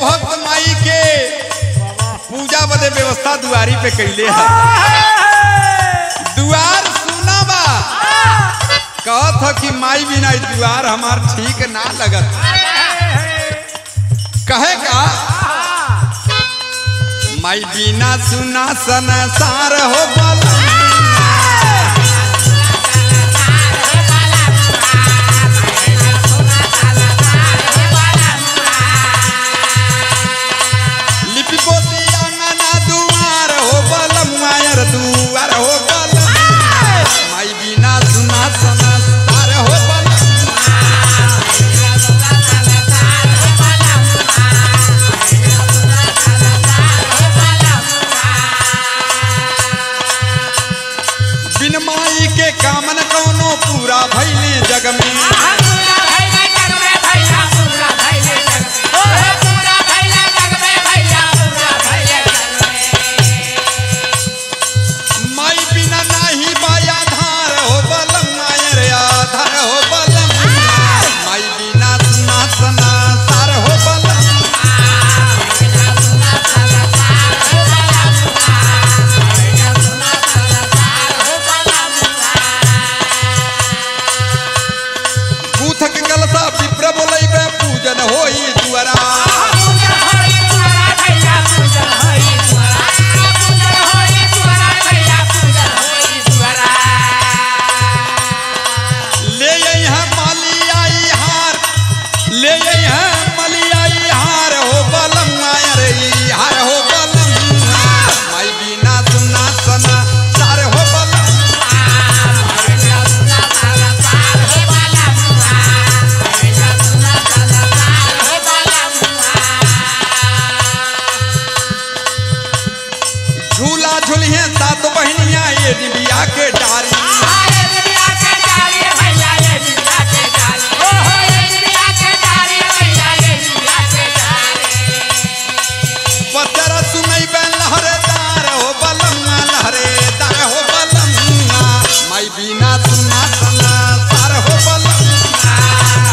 भक्त माई के पूजा बदे व्यवस्था दुआरी पे कैले है दुआर सुना बा कहत ह कि माई बिना ई दुआर हमार ठीक ना लगत कहे का माई बिना सुना संसार हो बल लिपि पोती अंगना दुआर हो बल मायर दुआर हो बल माई बिना सुना संसार हो बल बिन माई के कामन कौनो पूरा भैले जग में माई बिना नाही बाया धार हो बलम मायर आधार हो बलम माई बिना सुना सना सार हो बलम बूथक कलसा विप्र बोलैबे पूजन होई दुआरा ले यहाँ मलियाई हार ले यहाँ मलियाई हार हो बलम मायर ई हार हो बलम माई बिना सुना सना सार हो बलम झूला झूलिए सात बहनिया ये डिबिया के डारी पचरा सुनई बे लहरेदार हो बलम लहरेदार हो बलम माई बिना सुना सना सार हो बलम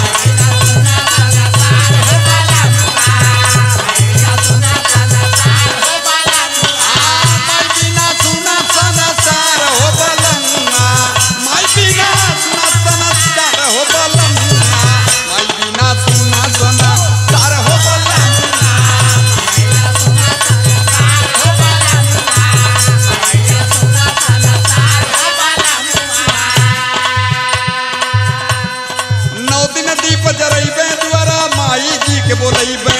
माई बिना सुना सना सार हो बलम माई बिना सुना सना सार हो बलम माई बिना सुना सना सार हो बलम नौ दिन दीप जरैबे दुआरा माई जी के बोलैबे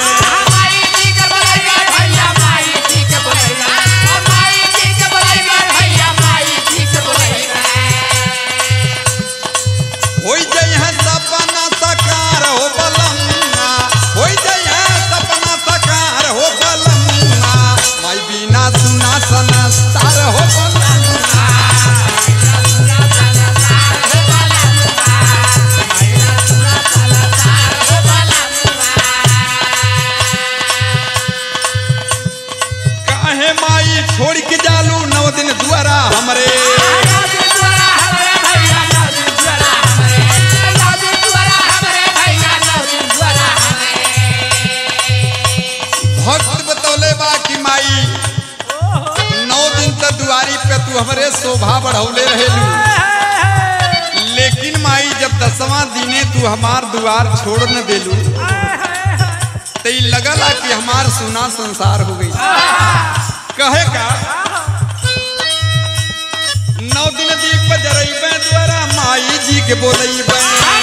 होई जइहे सपना सकार हो बलम्मा होई जइहे सपना सकार हो बलम्मा माई बिना सुना सना सार हो बलम्मा काहे माई छोड़ के जालू नौ दिन दुआरा हमरे भक्त बतौले बा कि माई नौ दिन तक दुआरी पे तू हमरे शोभा बढ़ौले रहेलू लेकिन माई जब दसवां दिने तू हमार दुआर छोड़ न देलू तो ई लगला कि हमार सुना संसार हो गई कहे का नौ दिन दीप जरैबे द्वारा माई जी के बोलैबे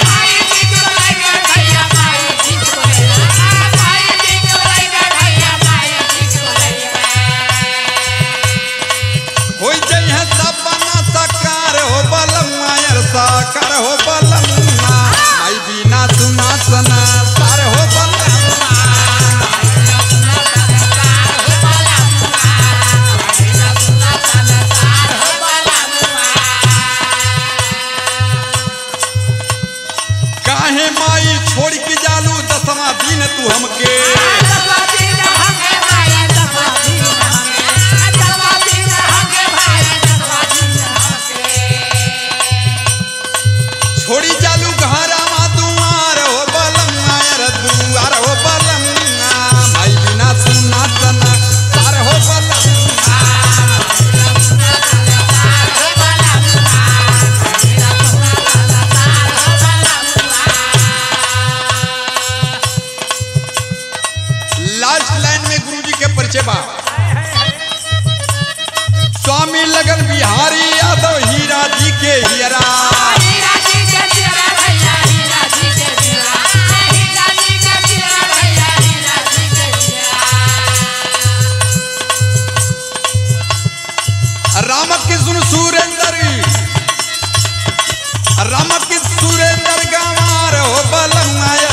होई जइहे सपना सकार हो बलम मायर साकार हो बलम माई बिना सुना सना सार हो बलम काहे माई छोड़ के जालू दसवां दिन तू हमके छोड़ी जालू घरा मा दुआर हो बलम मायर दुआर हो बलम माई बिहारी यादव हीरा जी के हियरा रामकृष्ण सुरेंद्र रामकृष्ण सुरेंद्र गंवार हो बलमुआ